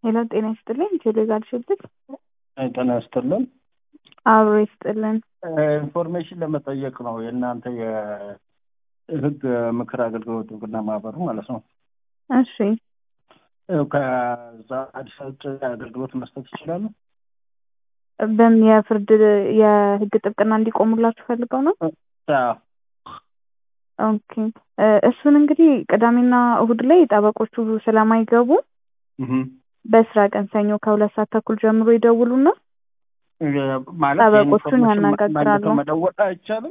ሄሎ ጤና ይስጥልኝ። ቴሌጋር ሽልት ጤና ይስጥልን። አብሮ ይስጥልን። ኢንፎርሜሽን ለመጠየቅ ነው የእናንተ የህግ ምክር አገልግሎት እውቅና ማህበሩ ማለት ነው። እሺ ከዛ አዲስ ውጭ አገልግሎት መስጠት ይችላሉ? በምን የፍርድ የህግ ጥብቅና እንዲቆሙላችሁ ፈልገው ነው? አዎ። ኦኬ እሱን እንግዲህ ቅዳሜና እሁድ ላይ ጠበቆቹ ስለማይገቡ በስራ ቀን ሰኞ ከሁለት ሰዓት ተኩል ጀምሮ ይደውሉና ማለት ጠበቆቹን የኢንፎርሜሽን ያነጋግራሉ። መልሰው መደወል አይቻልም?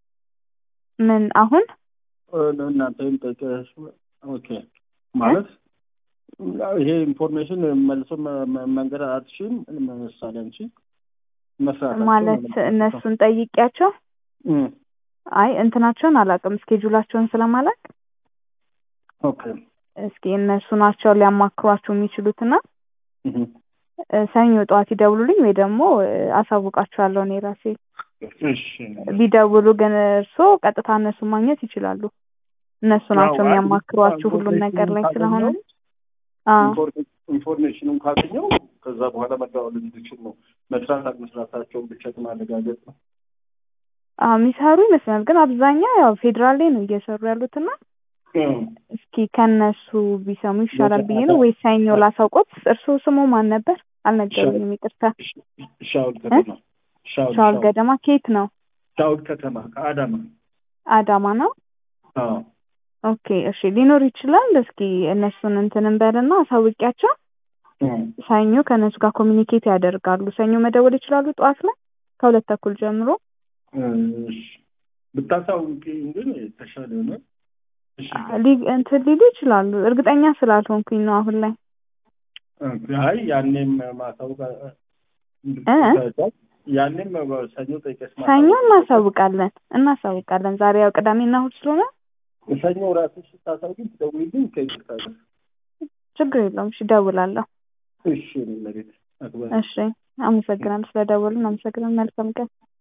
ምን አሁን እናንተ ጠይቀሽ ኦኬ ማለት ይሄ ኢንፎርሜሽን መልሶ መ- መ- መንገድ አትችይም። ምሳሌ አንቺ መስራት ማለት እነሱን ጠይቂያቸው አይ እንትናቸውን አላውቅም ስኬጁላቸውን ስለማላውቅ ኦኬ እስኪ እነሱ ናቸው ሊያማክሯችሁ የሚችሉትና እህ። እ፣ ሰኞ ጠዋት ይደውሉልኝ ወይ ደግሞ እ፣ አሳውቃችኋለሁ እኔ ራሴ እሺ ቢደውሉ ግን እርስዎ ቀጥታ እነሱ ማግኘት ይችላሉ እነሱ ናቸው ያው የሚያማክሯችሁ ሁሉም ነገር ላይ ስለሆነ አዎ ኢንፎርሜሽኑን ካገኘው ከዛ በኋላ መደዋወል እንዲችል ነው። መስራት አለመስራታቸውን ብቻ ማረጋገጥ ነው። አዎ የሚሰሩ ይመስላል ግን አብዛኛው ያው ፌዴራል ላይ ነው እየሰሩ ያሉትና እስኪ ከነሱ ቢሰሙ ይሻላል ብዬ ነው ወይ ሰኞ ላሳውቆት እርስዎ ስሙ ማን ነበር አልነገሩኝም ይቅርታ ሻውል ከተማ ሻውል ሻውል ገደማ ከየት ነው ሻውል ከተማ ከአዳማ አዳማ ነው አዎ ኦኬ እሺ ሊኖር ይችላል እስኪ እነሱን እንትን እንበልና አሳውቂያቸው ሰኞ ከእነሱ ጋር ኮሚኒኬት ያደርጋሉ ሰኞ መደወል ይችላሉ ጠዋት ላይ ከሁለት ተኩል ጀምሮ እሺ ብታሳውቂኝ ግን የተሻለ ነው። እሺ ሊ- እንትን ሊሉ ይችላሉ እርግጠኛ ስላልሆንኩኝ ነው አሁን ላይ አይ ያኔም ማሳውቅ እ? ያኔም ሰኞ ጠይቀሽ ሰኞ ማሳወቅ እናሳውቃለን እናሳውቃለን ዛሬ ያው ቅዳሜና እሑድ ስለሆነ ሰኞ ራስሽ ስታሳውቂኝ ትደውይልኝ ከይቅርታ ጋር ችግር የለውም እሺ እደውላለሁ እሺ እኔ መሬት አክባሪ እሺ አመሰግናለሁ ስለደወሉን አመሰግናለሁ መልካም ቀን